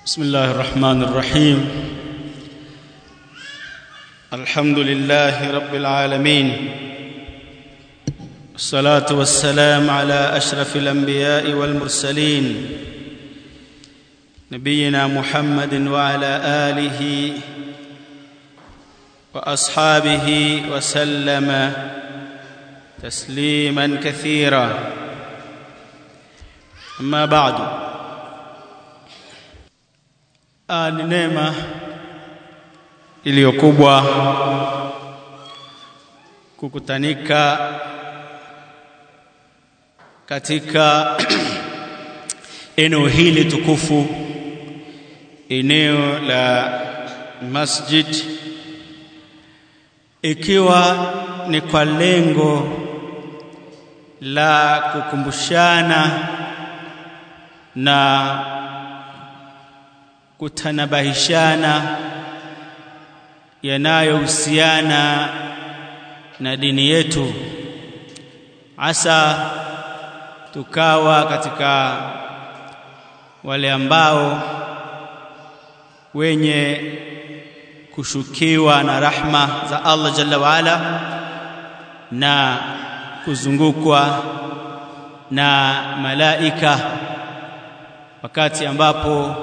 بسم الله الرحمن الرحيم الحمد لله رب العالمين والصلاه والسلام على اشرف الانبياء والمرسلين نبينا محمد وعلى اله واصحابه وسلم تسليما كثيرا اما بعد Ah, ni neema iliyokubwa kukutanika katika eneo hili tukufu eneo la masjid ikiwa ni kwa lengo la kukumbushana na kutanabahishana yanayohusiana na dini yetu hasa tukawa katika wale ambao wenye kushukiwa na rahma za Allah jalla waala na kuzungukwa na malaika wakati ambapo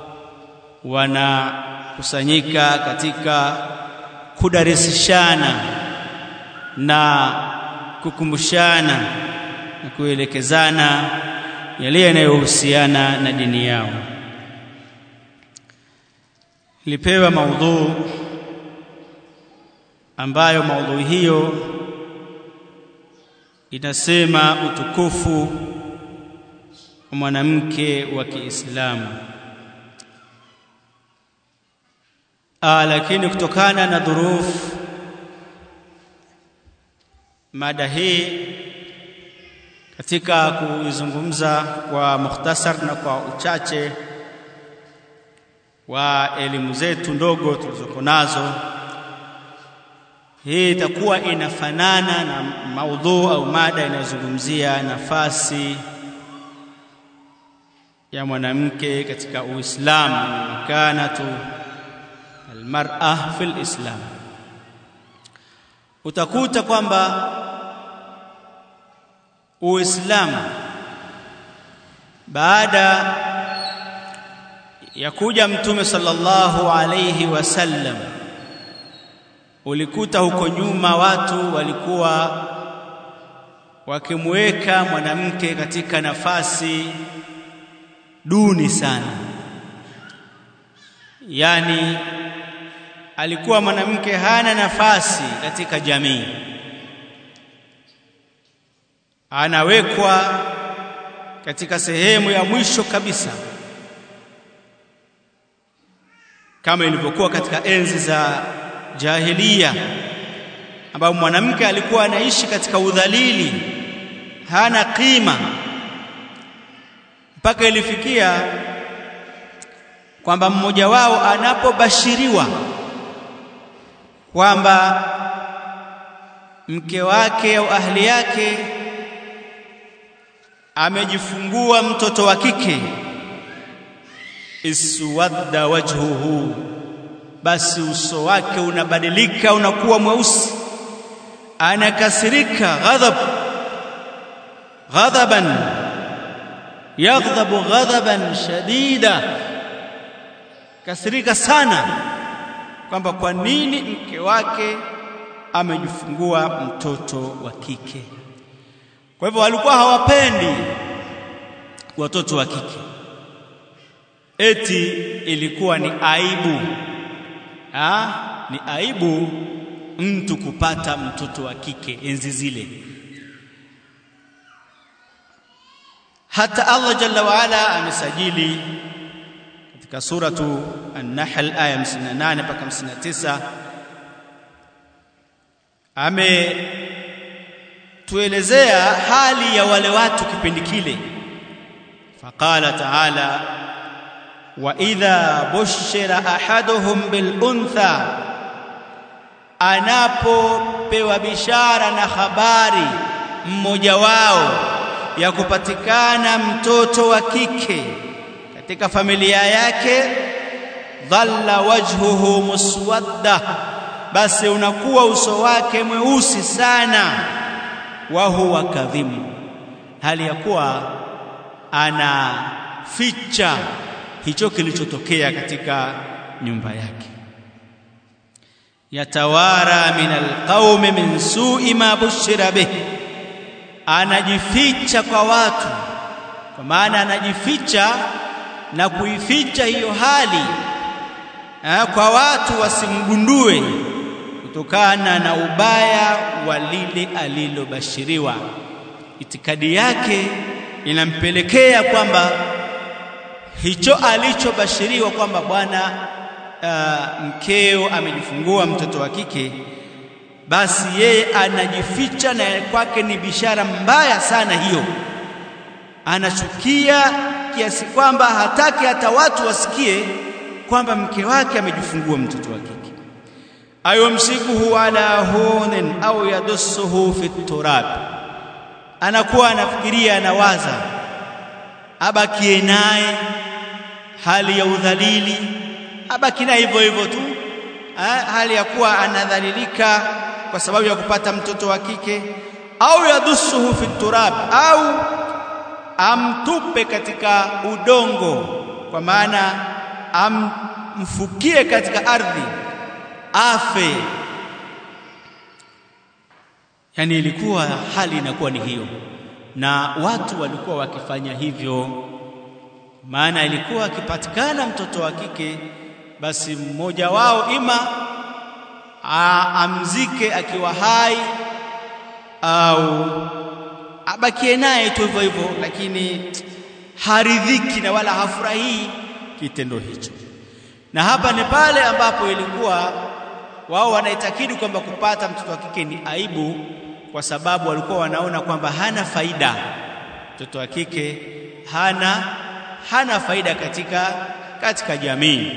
wanakusanyika katika kudarisishana na kukumbushana na kuelekezana yale yanayohusiana na dini yao. Nilipewa maudhuu ambayo maudhui hiyo inasema utukufu wa mwanamke wa Kiislamu. Aa, lakini kutokana na dhurufu mada hii katika kuizungumza kwa mukhtasar na kwa uchache wa elimu zetu ndogo tulizoko nazo, hii itakuwa inafanana na maudhu au mada inayozungumzia nafasi ya mwanamke katika Uislamu, makanatu almar'a fil islam utakuta kwamba uislamu baada ya kuja mtume sallallahu alayhi wasallam ulikuta huko nyuma watu walikuwa wakimweka mwanamke katika nafasi duni sana yani alikuwa mwanamke hana nafasi katika jamii anawekwa katika sehemu ya mwisho kabisa kama ilivyokuwa katika enzi za jahiliya ambapo mwanamke alikuwa anaishi katika udhalili hana kima mpaka ilifikia kwamba mmoja wao anapobashiriwa kwamba mke wake au ahli yake amejifungua mtoto wa kike iswadda wajhuhu basi uso wake unabadilika unakuwa mweusi anakasirika ghadhab ghadaban yaghdhabu ghadaban shadida kasirika sana kwamba kwa nini mke wake amejifungua mtoto wa kike. Kwa hivyo walikuwa hawapendi watoto wa kike, eti ilikuwa ni aibu ha? Ni aibu mtu kupata mtoto wa kike enzi zile. Hata Allah jalla waala amesajili katika suratu An-Nahl aya 58 mpaka 59 ametuelezea hali ya wale watu kipindi kile. Faqala ta'ala wa idha bushira ahaduhum bil untha, anapopewa bishara na habari mmoja wao ya kupatikana mtoto wa kike katika familia yake dhalla wajhuhu muswadda basi unakuwa uso wake mweusi sana wa huwa kadhimu hali ya kuwa anaficha hicho kilichotokea katika nyumba yake yatawara min alqaumi min su'i ma bushira bih anajificha kwa watu kwa maana anajificha na kuificha hiyo hali ha, kwa watu wasimgundue kutokana na ubaya wa lile alilobashiriwa itikadi yake inampelekea kwamba hicho alichobashiriwa kwamba bwana uh, mkeo amejifungua mtoto wa kike basi yeye anajificha na kwake ni bishara mbaya sana hiyo anachukia kiasi kwamba hataki hata watu wasikie kwamba mke wake amejifungua mtoto wa kike ayumsikuhu ala hunin au yadussuhu fi turab anakuwa anafikiria anawaza abakie naye hali ya udhalili abaki naye hivyo hivyo tu ha, hali ya kuwa anadhalilika kwa sababu ya kupata mtoto wa kike au yadussuhu fi turab au amtupe katika udongo kwa maana amfukie katika ardhi afe yani ilikuwa hali inakuwa ni hiyo na watu walikuwa wakifanya hivyo maana ilikuwa akipatikana mtoto wa kike basi mmoja wao ima amzike akiwa hai au abakie naye tu hivyo hivyo lakini haridhiki na wala hafurahii kitendo hicho na hapa ni pale ambapo ilikuwa wao wanaitakidi kwamba kupata mtoto wa kike ni aibu kwa sababu walikuwa wanaona kwamba hana faida mtoto wa kike hana hana faida katika katika jamii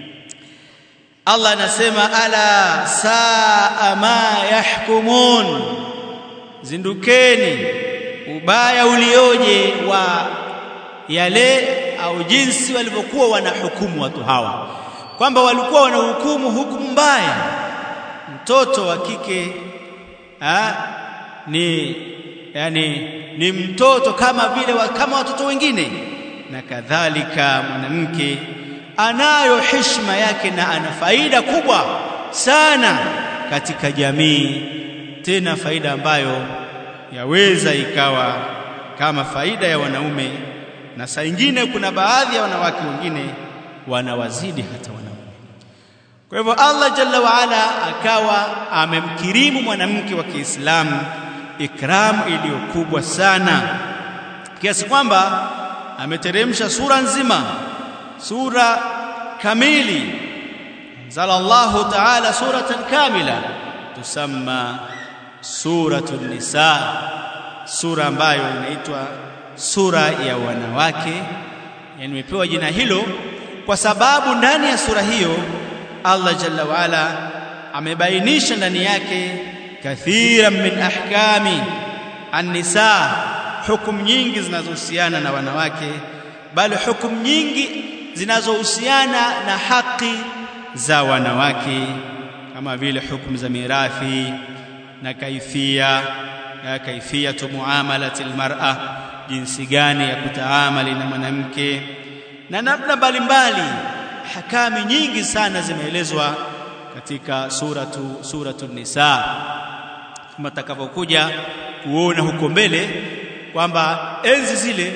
Allah anasema ala saa ma yahkumun zindukeni ubaya ulioje wa yale au jinsi walivyokuwa wanahukumu watu hawa kwamba walikuwa wanahukumu hukumu mbaya mtoto wa kike ha, ni yani ni mtoto kama vile wa, kama watoto wengine na kadhalika mwanamke anayo heshima yake na ana faida kubwa sana katika jamii tena faida ambayo yaweza ikawa kama faida ya wanaume na saa nyingine kuna baadhi ya wanawake wengine wanawazidi hata wanaume kwa hivyo Allah jalla waala akawa amemkirimu mwanamke wa Kiislamu ikramu iliyokubwa sana kiasi kwamba ameteremsha sura nzima sura kamili zala Allahu ta'ala suratan kamila tusamma suratun nisa sura ambayo inaitwa sura ya wanawake yani imepewa jina hilo kwa sababu ndani ya sura hiyo Allah jalla waala amebainisha ndani yake kathiran min ahkami an-nisa hukumu nyingi zinazohusiana na wanawake bali hukumu nyingi zinazohusiana na haki za wanawake kama vile hukumu za mirathi na kaifia na kaifiyatu muamalati almar'a jinsi gani ya kutaamali na mwanamke na namna mbalimbali hakami nyingi sana zimeelezwa katika suratu suratu nisa kama takavyokuja kuona huko mbele kwamba enzi zile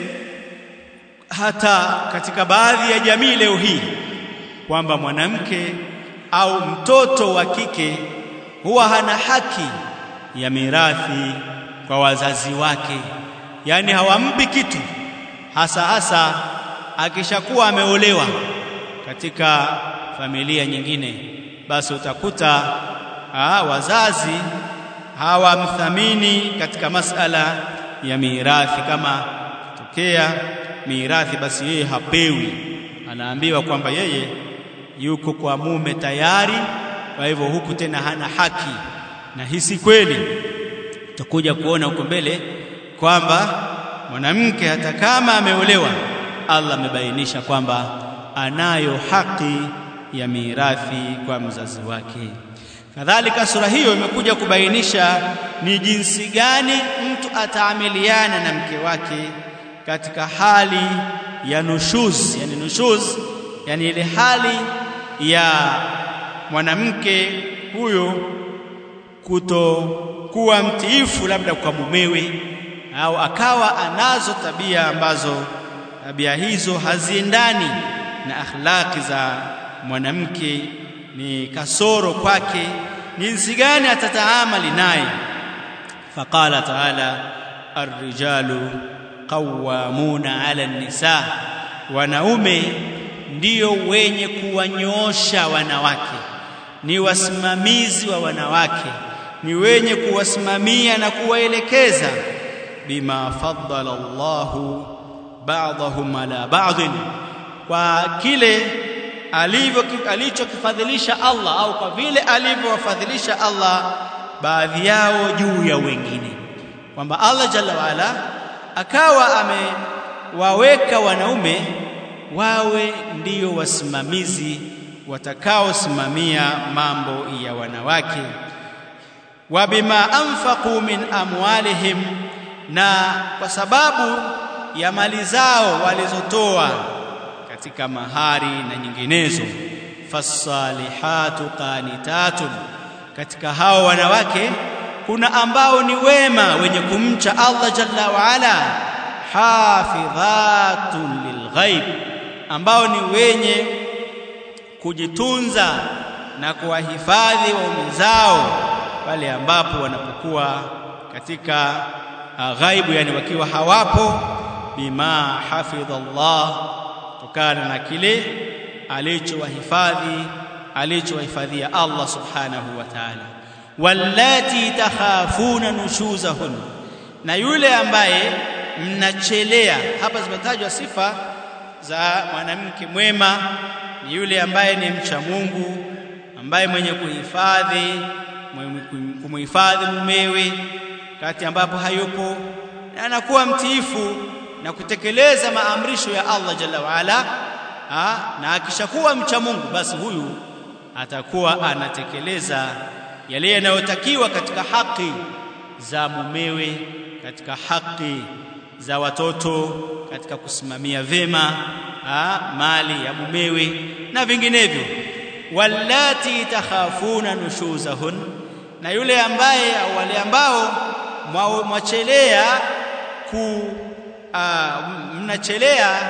hata katika baadhi ya jamii leo hii kwamba mwanamke au mtoto wa kike huwa hana haki ya mirathi kwa wazazi wake yani hawampi kitu hasa hasa akishakuwa ameolewa katika familia nyingine basi utakuta aa, wazazi hawamthamini katika masala ya mirathi kama tokea mirathi basi yeye hapewi anaambiwa kwamba yeye yuko kwa mume tayari kwa hivyo huku tena hana haki na hisi kweli tutakuja kuona huko mbele kwamba mwanamke hata kama ameolewa Allah amebainisha kwamba anayo haki ya mirathi kwa mzazi wake. Kadhalika sura hiyo imekuja kubainisha ni jinsi gani mtu ataamiliana na mke wake katika hali ya nushuz, yani nushuz, yani ile hali ya mwanamke huyo kutokuwa mtiifu labda kwa mumewe au akawa anazo tabia ambazo tabia hizo haziendani na akhlaqi za mwanamke, ni kasoro kwake, jinsi gani atataamali naye. Faqala taala arrijalu qawwamuna ala nisa, wanaume ndio wenye kuwanyoosha wanawake, ni wasimamizi wa wanawake, ni wenye kuwasimamia na kuwaelekeza. Bima faddala Allahu ba'dahum ala ba'dhin, kwa kile alivyo alichokifadhilisha Allah au kwa vile alivyowafadhilisha Allah baadhi yao juu ya wengine, kwamba Allah jalla waala akawa amewaweka wanaume wawe ndio wasimamizi watakaosimamia mambo ya wanawake. wa bima anfaqu min amwalihim, na kwa sababu ya mali zao walizotoa katika mahari na nyinginezo. fasalihatu qanitatun, katika hao wanawake kuna ambao ni wema wenye kumcha Allah jalla waala, hafidhatun lilghaib, ambao ni wenye kujitunza na kuwahifadhi waume zao pale ambapo wanapokuwa katika ghaibu, yani wakiwa hawapo. Bima hafidha Allah, kutokana na kile alichowahifadhi alichowahifadhia Allah subhanahu wa ta'ala. Wallati takhafuna nushuzahun, na yule ambaye mnachelea. Hapa zimetajwa sifa za mwanamke mwema, ni yule ambaye ni mcha Mungu, ambaye mwenye kuhifadhi kumhifadhi mumewe kati ambapo hayupo, na anakuwa mtiifu na kutekeleza maamrisho ya Allah jalla waala. Na akishakuwa mcha Mungu, basi huyu atakuwa anatekeleza yale yanayotakiwa katika haki za mumewe, katika haki za watoto, katika kusimamia vema ha, mali ya mumewe na vinginevyo. Wallati takhafuna nushuzahun, na yule ambaye au wale ambao mwachelea ku mnachelea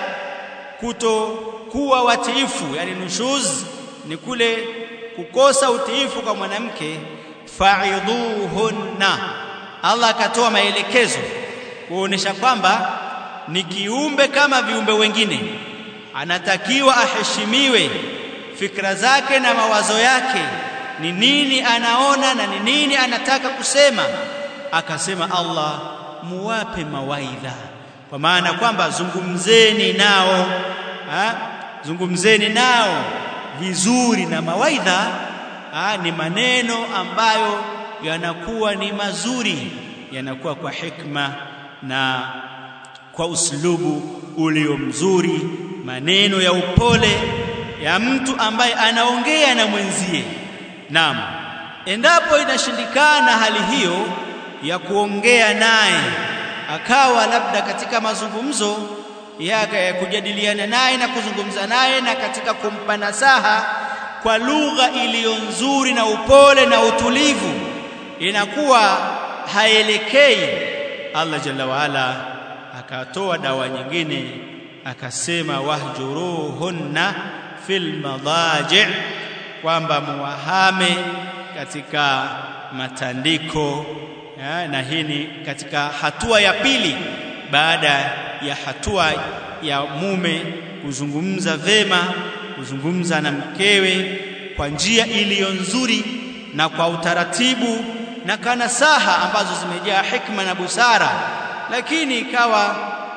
kutokuwa watiifu, yani nushuz ni kule kukosa utiifu kwa mwanamke. Faidhuhunna, Allah akatoa maelekezo kuonesha kwamba ni kiumbe kama viumbe wengine, anatakiwa aheshimiwe, fikra zake na mawazo yake, ni nini anaona na ni nini anataka kusema. Akasema Allah, muwape mawaidha, kwa maana kwamba zungumzeni nao ha? zungumzeni nao vizuri, na mawaidha ha? ni maneno ambayo yanakuwa ni mazuri, yanakuwa kwa hikma na kwa uslubu ulio mzuri, maneno ya upole ya mtu ambaye anaongea na mwenzie. Naam, endapo inashindikana hali hiyo ya kuongea naye, akawa labda katika mazungumzo ya kujadiliana naye na kuzungumza naye na katika kumpa nasaha kwa lugha iliyo nzuri na upole na utulivu, inakuwa haelekei Allah jalla waala akatoa dawa nyingine akasema, wahjuruhunna fil madaji, kwamba muwahame katika matandiko ya, na hii ni katika hatua ya pili baada ya hatua ya mume kuzungumza vema, kuzungumza na mkewe kwa njia iliyo nzuri na kwa utaratibu na kanasaha ambazo zimejaa hikma na busara, lakini ikawa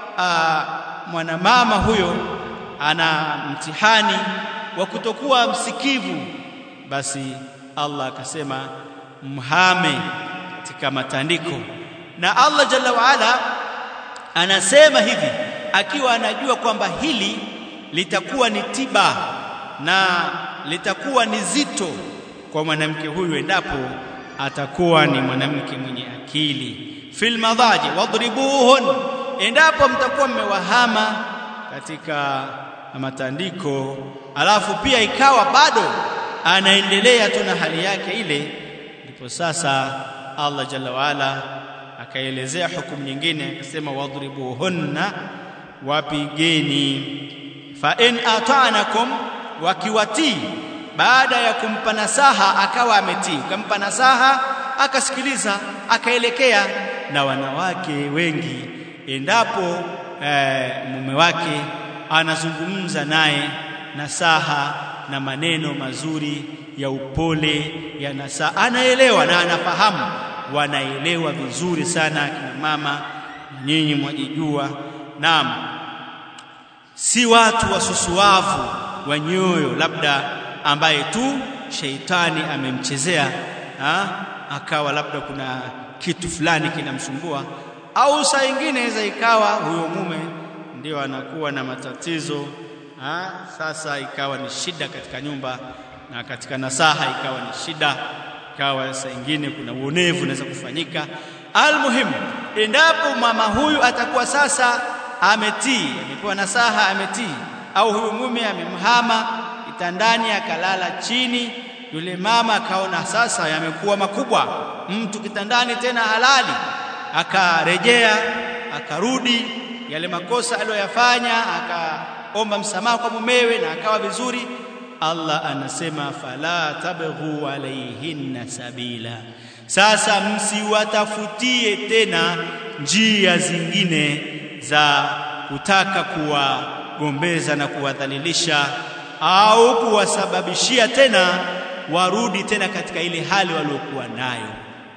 mwanamama huyo ana mtihani wa kutokuwa msikivu, basi Allah akasema mhame katika matandiko. Na Allah jalla waala anasema hivi akiwa anajua kwamba hili litakuwa ni tiba na litakuwa ni zito kwa mwanamke huyu endapo atakuwa ni mwanamke mwenye akili fil madhaji wadribuhun endapo mtakuwa mmewahama katika matandiko alafu pia ikawa bado anaendelea tu na hali yake ile ndipo sasa Allah jalla waala akaelezea hukumu nyingine akasema wadribuhunna wapigeni fa in ata'nakum wakiwatii baada ya kumpa nasaha akawa ametii ukampa nasaha akasikiliza akaelekea na wanawake wengi endapo eh, mume wake anazungumza naye nasaha na maneno mazuri ya upole ya nasaha anaelewa na anafahamu wanaelewa vizuri sana akina mama nyinyi mwajijua naam si watu wasusuavu wa nyoyo labda ambaye tu sheitani amemchezea ha? akawa labda kuna kitu fulani kinamsumbua au saa ingine inaweza ikawa huyo mume ndio anakuwa na matatizo ha? sasa ikawa ni shida katika nyumba na katika nasaha ikawa ni shida ikawa saa ingine kuna uonevu unaweza kufanyika almuhimu endapo mama huyu atakuwa sasa ametii amepewa nasaha ametii au huyu mume amemhama kitandani akalala chini yule mama akaona sasa yamekuwa makubwa mtu kitandani tena halali akarejea akarudi yale makosa aliyoyafanya akaomba msamaha kwa mumewe na akawa vizuri Allah anasema fala tabghu alaihinna sabila sasa msiwatafutie tena njia zingine za kutaka kuwagombeza na kuwadhalilisha au kuwasababishia tena warudi tena katika ile hali waliokuwa nayo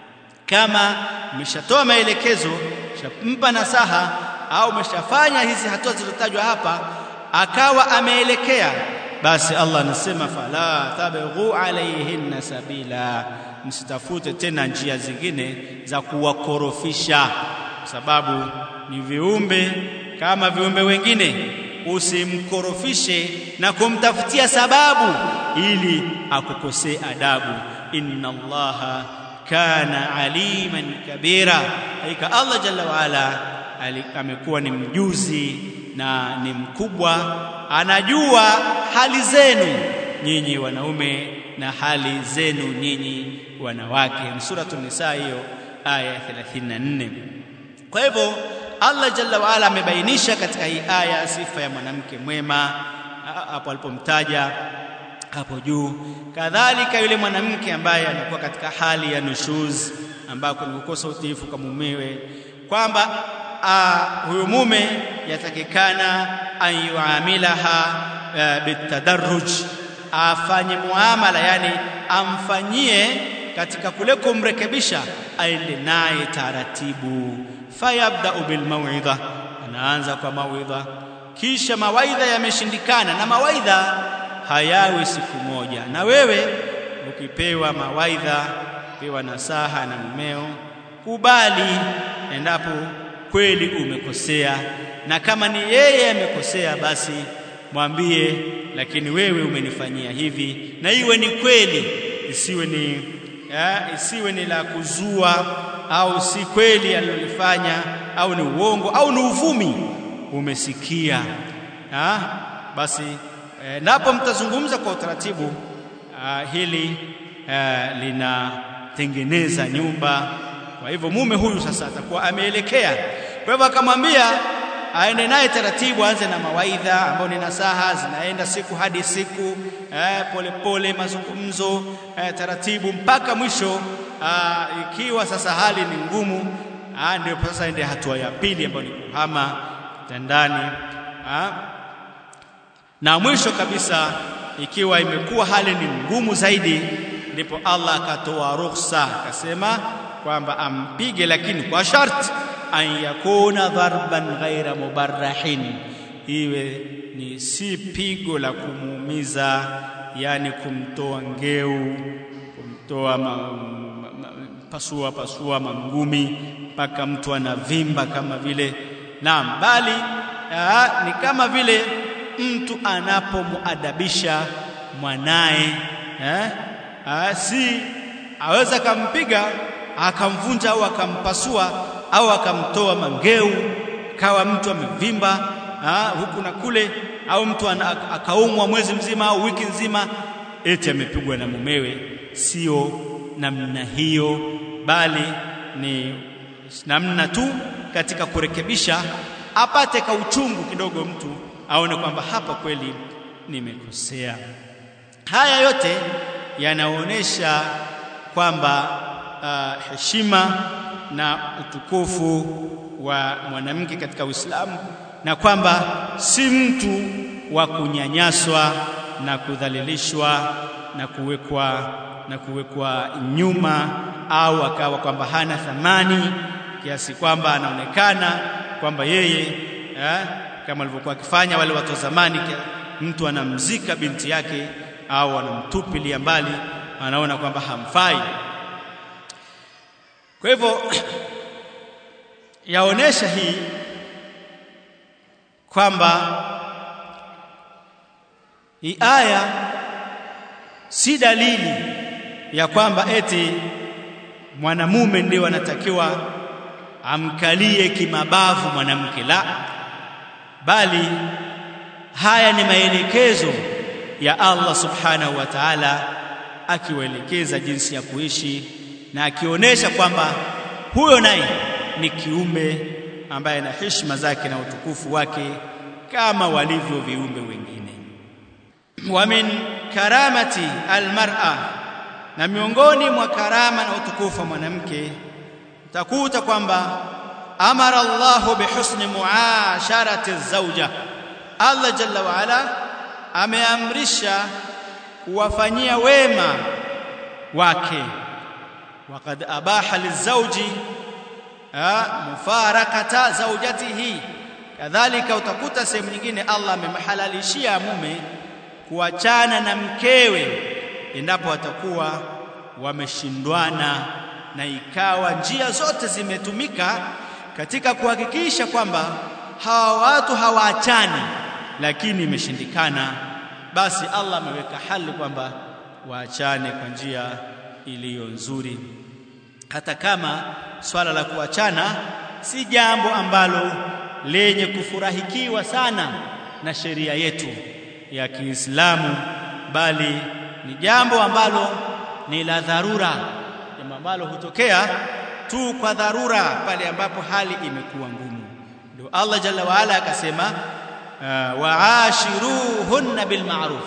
kama umeshatoa maelekezo mpa nasaha au umeshafanya hizi hatua zilizotajwa hapa akawa ameelekea basi Allah anasema fala tabghu alaihinna sabila msitafute tena njia zingine za kuwakorofisha sababu ni viumbe kama viumbe wengine usimkorofishe na kumtafutia sababu ili akukosee adabu inna allaha kana aliman kabira hakika Allah jalla waala amekuwa ni mjuzi na ni mkubwa anajua hali zenu nyinyi wanaume na hali zenu nyinyi wanawake ni suratul nisa hiyo aya 34 kwa hivyo Allah jalla waala amebainisha katika hii aya sifa ya mwanamke mwema hapo alipomtaja hapo juu kadhalika yule mwanamke ambaye anakuwa katika hali ya nushuz ambako ni kukosa utiifu kwa mumewe kwamba huyu mume yatakikana an yuamilaha bitadarruj afanye muamala yani amfanyie katika kule kumrekebisha aende naye taratibu fayabda'u bil mau'idha anaanza kwa mauidha kisha mawaidha yameshindikana na mawaidha hayawi siku moja na wewe ukipewa mawaidha pewa nasaha na mumeo kubali endapo kweli umekosea na kama ni yeye amekosea basi mwambie lakini wewe umenifanyia hivi na iwe ni kweli isiwe ni ya, isiwe ni la kuzua au si kweli alilofanya au ni uongo au ni uvumi umesikia ha? basi e, napo mtazungumza kwa utaratibu a, hili a, linatengeneza nyumba kwa hivyo mume huyu sasa atakuwa ameelekea kwa hivyo akamwambia aende naye taratibu aanze na mawaidha ambayo ni nasaha zinaenda siku hadi siku eh, pole pole mazungumzo eh, taratibu mpaka mwisho ah, ikiwa sasa hali ni ngumu ah, ndio sasa ende hatua ya pili ambayo ni kuhama kitandani ah, na mwisho kabisa ikiwa imekuwa hali ni ngumu zaidi ndipo Allah akatoa ruhusa akasema kwamba ampige lakini kwa sharti an yakuna dharban ghaira mubarrahin iwe ni si pigo la kumuumiza yani kumtoa ngeu kumtoa ma, ma, ma, pasua pasua mangumi mpaka mtu anavimba kama vile naam bali aa, ni kama vile mtu anapomuadabisha mwanaye eh? Aa, si aweza akampiga akamvunja au akampasua au akamtoa mangeu kawa mtu amevimba huku na kule au mtu akaumwa mwezi mzima au wiki nzima eti amepigwa na mumewe sio namna hiyo bali ni namna tu katika kurekebisha apate ka uchungu kidogo mtu aone kwamba hapa kweli nimekosea haya yote yanaonyesha kwamba uh, heshima na utukufu wa mwanamke katika Uislamu na kwamba si mtu wa kunyanyaswa na kudhalilishwa na kuwekwa na kuwekwa nyuma au akawa kwamba hana thamani kiasi kwamba anaonekana kwamba yeye eh, kama walivyokuwa akifanya wale watu wa zamani mtu anamzika binti yake au anamtupilia mbali anaona kwamba hamfai kwa hivyo yaonesha hii kwamba hii aya si dalili ya kwamba eti mwanamume ndio anatakiwa amkalie kimabavu mwanamke la bali haya ni maelekezo ya Allah subhanahu wa ta'ala akiwaelekeza jinsi ya kuishi na akionyesha kwamba huyo naye ni kiumbe ambaye ana heshima zake na utukufu wake kama walivyo viumbe wengine wa min karamati almar'a na miongoni mwa karama na utukufu wa mwanamke utakuta kwamba amara Allahu bihusni muasharati zawja Allah jalla wa ala ameamrisha kuwafanyia wema wake waqad abaha lizawji mufarakata zawjatihi kadhalika utakuta sehemu nyingine Allah amemhalalishia mume kuachana na mkewe endapo watakuwa wameshindwana na ikawa njia zote zimetumika katika kuhakikisha kwamba hawa watu hawaachani lakini imeshindikana basi Allah ameweka hali kwamba waachane kwa njia iliyo nzuri hata kama swala la kuachana si jambo ambalo lenye kufurahikiwa sana na sheria yetu ya Kiislamu bali ni jambo ambalo ni la dharura jambo ambalo hutokea tu kwa dharura pale ambapo hali imekuwa ngumu ndio Allah jalla waala akasema uh, waashiruhunna bilma'ruf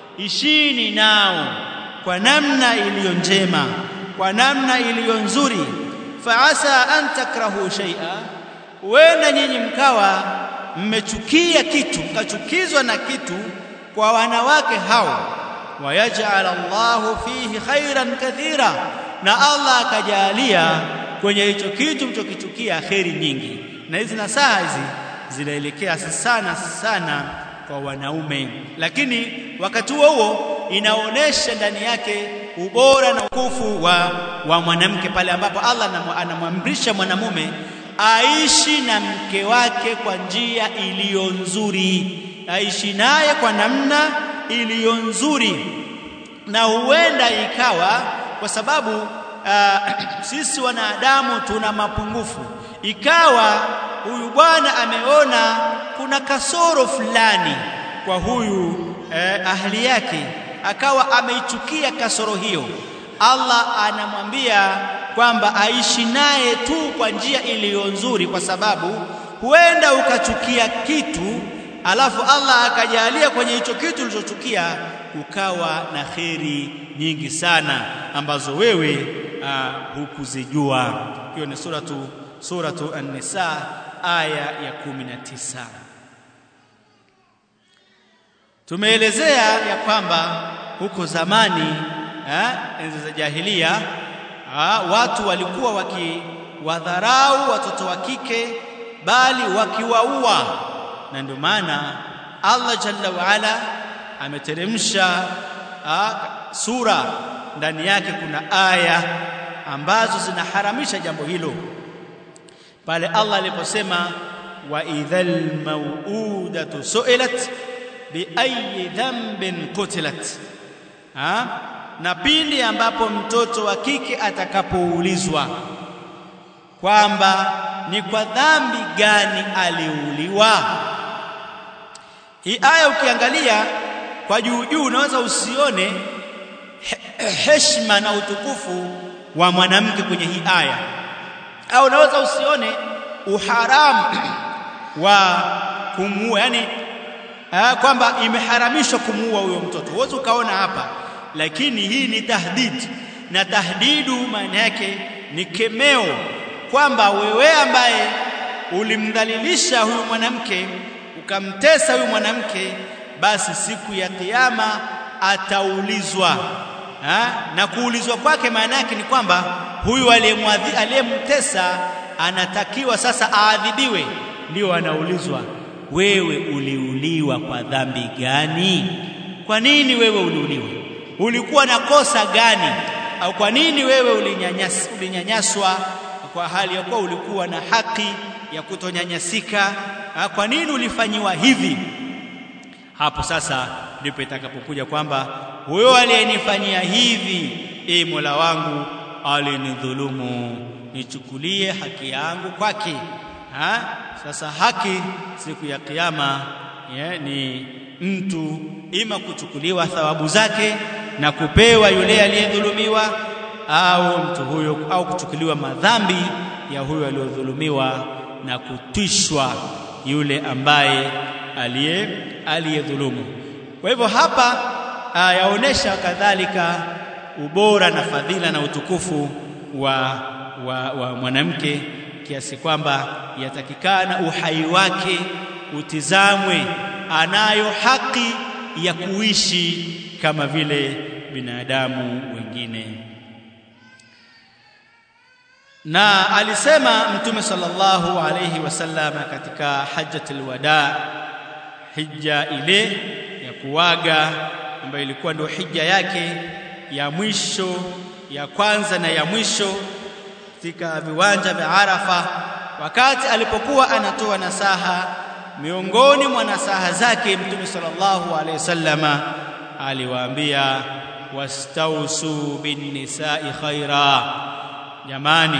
ishini nao kwa namna iliyo njema kwa namna iliyo nzuri faasa an takrahu shay'a wenda nyinyi mkawa mmechukia kitu mkachukizwa na kitu kwa wanawake hao wayaj'al Allahu fihi khairan kathira na Allah akajalia kwenye hicho kitu mchokichukia kheri nyingi na hizi nasaha hizi zinaelekea sana sana kwa wanaume lakini wakati huo huo inaonesha ndani yake ubora na ukufu wa, wa mwanamke pale ambapo Allah anamwamrisha mwanamume aishi na mke wake kwa njia iliyo nzuri aishi naye kwa namna iliyo nzuri na huenda ikawa kwa sababu uh, sisi wanadamu tuna mapungufu ikawa huyu bwana ameona kuna kasoro fulani kwa huyu eh, ahli yake akawa ameichukia kasoro hiyo Allah anamwambia kwamba aishi naye tu kwa njia iliyo nzuri kwa sababu huenda ukachukia kitu alafu Allah akajalia kwenye hicho kitu ulichochukia ukawa na kheri nyingi sana ambazo wewe uh, hukuzijua hiyo ni suratu suratu an-nisa aya ya 19 tumeelezea ya kwamba huko zamani eh, enzi za jahilia ah, watu walikuwa wakiwadharau watoto wa kike bali wakiwaua na ndio maana Allah jalla waala ameteremsha sura ndani yake kuna aya ambazo zinaharamisha jambo hilo pale Allah aliposema wa idhal mauudatu su'ilat bi ayi dhanbin qutilat ha? na pindi ambapo mtoto wa kike atakapoulizwa kwamba ni kwa dhambi gani aliuliwa. Hii aya ukiangalia kwa juu juu, unaweza usione heshima na utukufu wa mwanamke kwenye hii aya, au unaweza usione uharamu wa kumuua, yani kwamba imeharamishwa kumuua huyo mtoto, huwezi ukaona hapa lakini hii ni tahdid, na tahdidu maana yake ni kemeo, kwamba wewe ambaye ulimdhalilisha huyu mwanamke ukamtesa huyu mwanamke, basi siku ya Kiyama ataulizwa ha? na kuulizwa kwake maana yake ni kwamba huyu aliyemtesa anatakiwa sasa aadhibiwe, ndio anaulizwa, wewe uliuliwa kwa dhambi gani? Kwa nini wewe uliuliwa? ulikuwa na kosa gani au kwa nini wewe ulinyanyas, ulinyanyaswa kwa hali ya kuwa ulikuwa na haki ya kutonyanyasika kwa nini ulifanyiwa hivi hapo sasa ndipo itakapokuja kwamba huyo aliyenifanyia hivi e Mola wangu alinidhulumu nichukulie haki yangu kwake ha? sasa haki siku ya kiyama yeah, ni mtu ima kuchukuliwa thawabu zake na kupewa yule aliyedhulumiwa au mtu huyo au kuchukuliwa madhambi ya huyo aliyodhulumiwa na kutwishwa yule ambaye aliye aliyedhulumu kwa hivyo hapa yaonesha kadhalika ubora na fadhila na utukufu wa, wa, wa mwanamke kiasi kwamba yatakikana uhai wake utizamwe anayo haki ya kuishi kama vile binadamu wengine na alisema mtume sallallahu alayhi wasallam katika hajjatul wada hija ile ya kuwaga ambayo ilikuwa ndio hija yake ya mwisho ya kwanza na ya mwisho katika viwanja vya Arafa wakati alipokuwa anatoa nasaha miongoni mwa nasaha zake mtume sallallahu alaihi wasallama aliwaambia wastausu bin nisa'i khaira jamani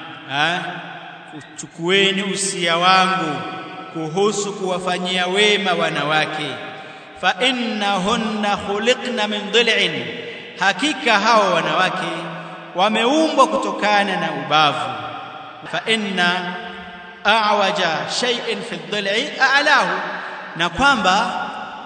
chukueni usia wangu kuhusu kuwafanyia wema wanawake fa innahunna khuliqna min dhil'in hakika hao wanawake wameumbwa kutokana na ubavu fa inna a'waja shay'in fi dhil'i a'lahu na kwamba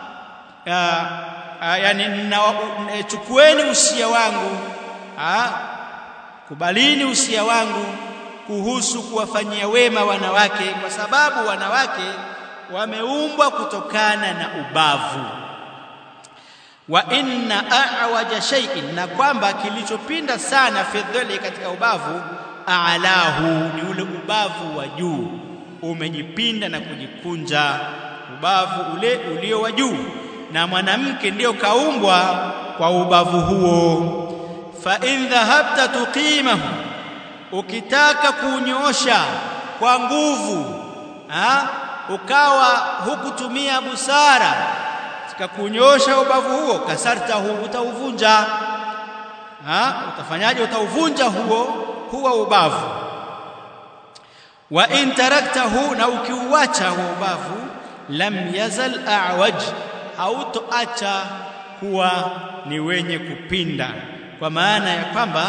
yani chukueni usia wangu a, kubalini usia wangu kuhusu kuwafanyia wema wanawake kwa sababu wanawake wameumbwa kutokana na ubavu wa inna a'waja shay'in na kwamba kilichopinda sana fi dhilli katika ubavu a'lahu ni ule ubavu wa juu umejipinda na kujikunja ubavu ule ulio wa juu na mwanamke ndiyo kaumbwa kwa ubavu huo fa in dhahabta tuqimahu ukitaka kunyoosha kwa nguvu ha? ukawa hukutumia busara katika kunyosha ubavu huo kasartahu utauvunja ha? utafanyaje utauvunja huo huo ubavu wa in taraktahu na ukiuacha huo ubavu lam yazal a'waj hautoacha kuwa ni wenye kupinda kwa maana ya kwamba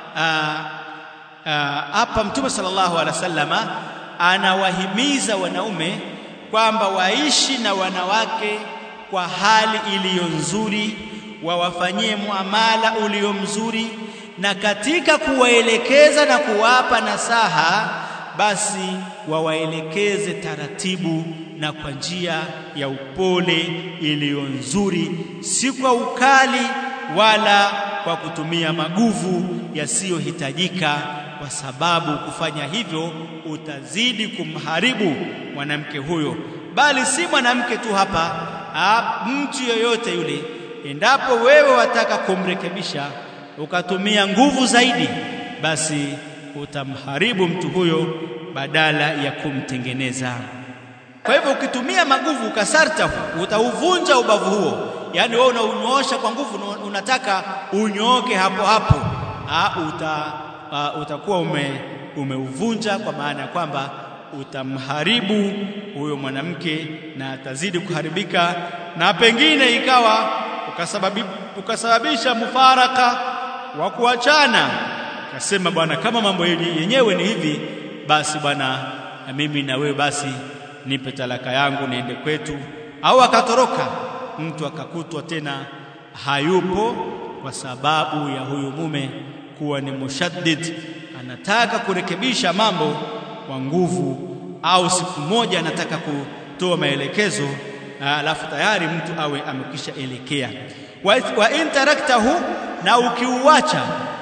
hapa mtume sallallahu alaihi wasallama anawahimiza wanaume kwamba waishi na wanawake kwa hali iliyo nzuri wawafanyie muamala ulio mzuri na katika kuwaelekeza na kuwapa nasaha basi wawaelekeze taratibu na kwa njia ya upole iliyo nzuri si kwa ukali wala kwa kutumia maguvu yasiyohitajika kwa sababu kufanya hivyo utazidi kumharibu mwanamke huyo bali si mwanamke tu hapa ha, mtu yoyote yule endapo wewe wataka kumrekebisha ukatumia nguvu zaidi basi utamharibu mtu huyo badala ya kumtengeneza kwa hivyo ukitumia maguvu ukasarta utauvunja ubavu huo yani wewe unaunyoosha kwa nguvu unataka unyooke hapo hapo ha, uta, uh, utakuwa ume, umeuvunja kwa maana ya kwamba utamharibu huyo mwanamke na atazidi kuharibika na pengine ikawa ukasababi, ukasababisha mufaraka wa kuachana akasema bwana kama mambo yenyewe ni hivi basi bwana na mimi na wewe basi nipe talaka yangu niende kwetu au akatoroka mtu akakutwa tena hayupo kwa sababu ya huyu mume kuwa ni mushaddid anataka kurekebisha mambo kwa nguvu au siku moja anataka kutoa maelekezo alafu tayari mtu awe amekisha elekea wa, wa in taraktahu na ukiuacha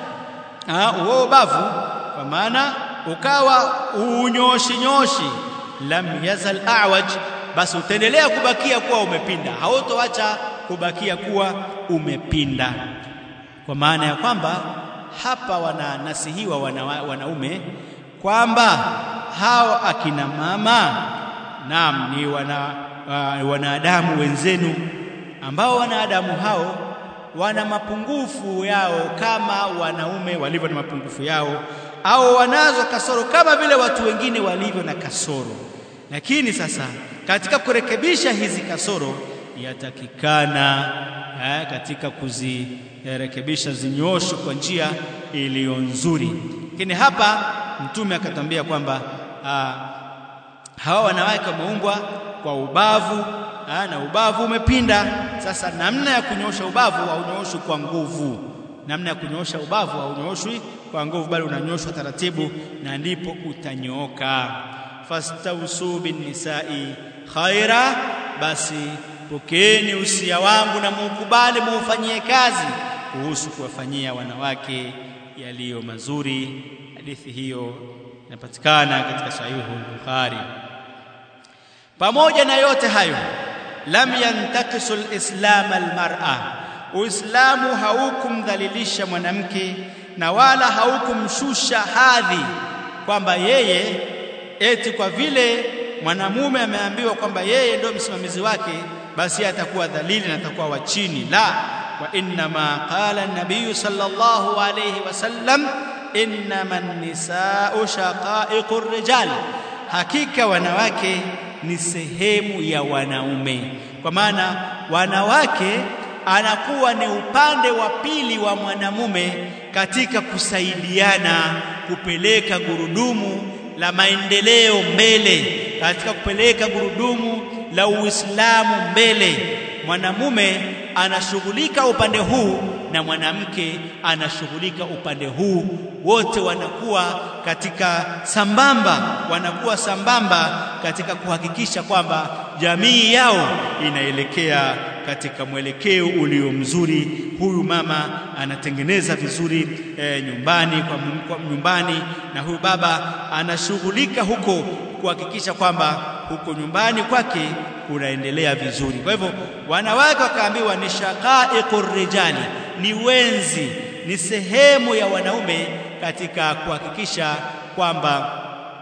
huo bavu kwa maana ukawa unyoshi nyoshi lam yazal a'waj basi utaendelea kubakia kuwa umepinda hautoacha kubakia kuwa umepinda kwa maana ya kwamba hapa wananasihiwa wana, wanaume kwamba hao akina mama naam ni wana uh, wanadamu wenzenu ambao wanadamu hao wana mapungufu yao kama wanaume walivyo na mapungufu yao au wanazo kasoro kama vile watu wengine walivyo na kasoro lakini sasa katika kurekebisha hizi kasoro yatakikana eh, katika kuzirekebisha zinyooshe kwa njia iliyo nzuri lakini hapa mtume akatambia kwamba ah, hawa wanawake wameumbwa kwa ubavu ah, na ubavu umepinda sasa namna ya kunyoosha ubavu haunyoshwi kwa nguvu namna ya kunyoosha ubavu haunyoshwi kwa nguvu bali unanyoshwa taratibu na ndipo utanyooka fastausu binnisai khaira basi pokeeni usia wangu na muukubali muufanyie kazi kuhusu kuwafanyia wanawake yaliyo mazuri hadithi hiyo inapatikana katika sahihu al-Bukhari pamoja na yote hayo lam yantakisu al-islam al-mar'a uislamu haukumdhalilisha mwanamke na wala haukumshusha hadhi kwamba yeye eti kwa vile mwanamume ameambiwa kwamba yeye ndio msimamizi wake basi atakuwa dhalili na atakuwa wa chini la wa inna ma qala an-nabiy sallallahu alayhi wasallam innama an-nisaa'u shaqa'iqur rijal hakika wanawake ni sehemu ya wanaume kwa maana wanawake anakuwa ni upande wa pili wa mwanamume katika kusaidiana kupeleka gurudumu la maendeleo mbele katika kupeleka gurudumu la Uislamu mbele mwanamume anashughulika upande huu na mwanamke anashughulika upande huu wote wanakuwa katika sambamba wanakuwa sambamba katika kuhakikisha kwamba jamii yao inaelekea katika mwelekeo ulio mzuri huyu mama anatengeneza vizuri e, nyumbani kwa, kwa nyumbani na huyu baba anashughulika huko kuhakikisha kwamba huko nyumbani kwake kunaendelea vizuri kwa hivyo wanawake wakaambiwa ni shaqaiqur rijali ni wenzi ni sehemu ya wanaume katika kuhakikisha kwamba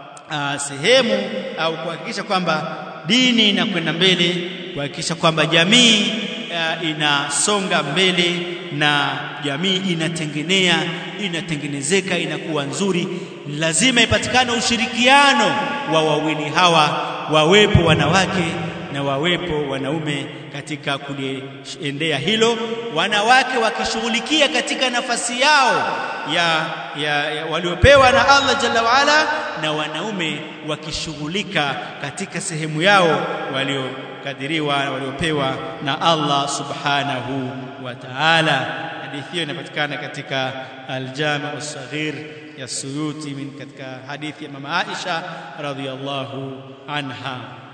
uh, sehemu au kuhakikisha kwamba dini inakwenda mbele kuhakikisha kwamba jamii uh, inasonga mbele na jamii inatengenea inatengenezeka inakuwa nzuri lazima ipatikane ushirikiano wa wawili hawa wawepo wanawake na wawepo wanaume katika kuliendea hilo wanawake wakishughulikia katika nafasi yao ya, ya, ya waliopewa na Allah jalla waala na wanaume wakishughulika katika sehemu yao waliokadiriwa waliopewa na Allah subhanahu wa ta'ala hadithi hiyo inapatikana katika al-Jami' as-Saghir ya Suyuti min katika hadithi ya mama Aisha radhiyallahu anha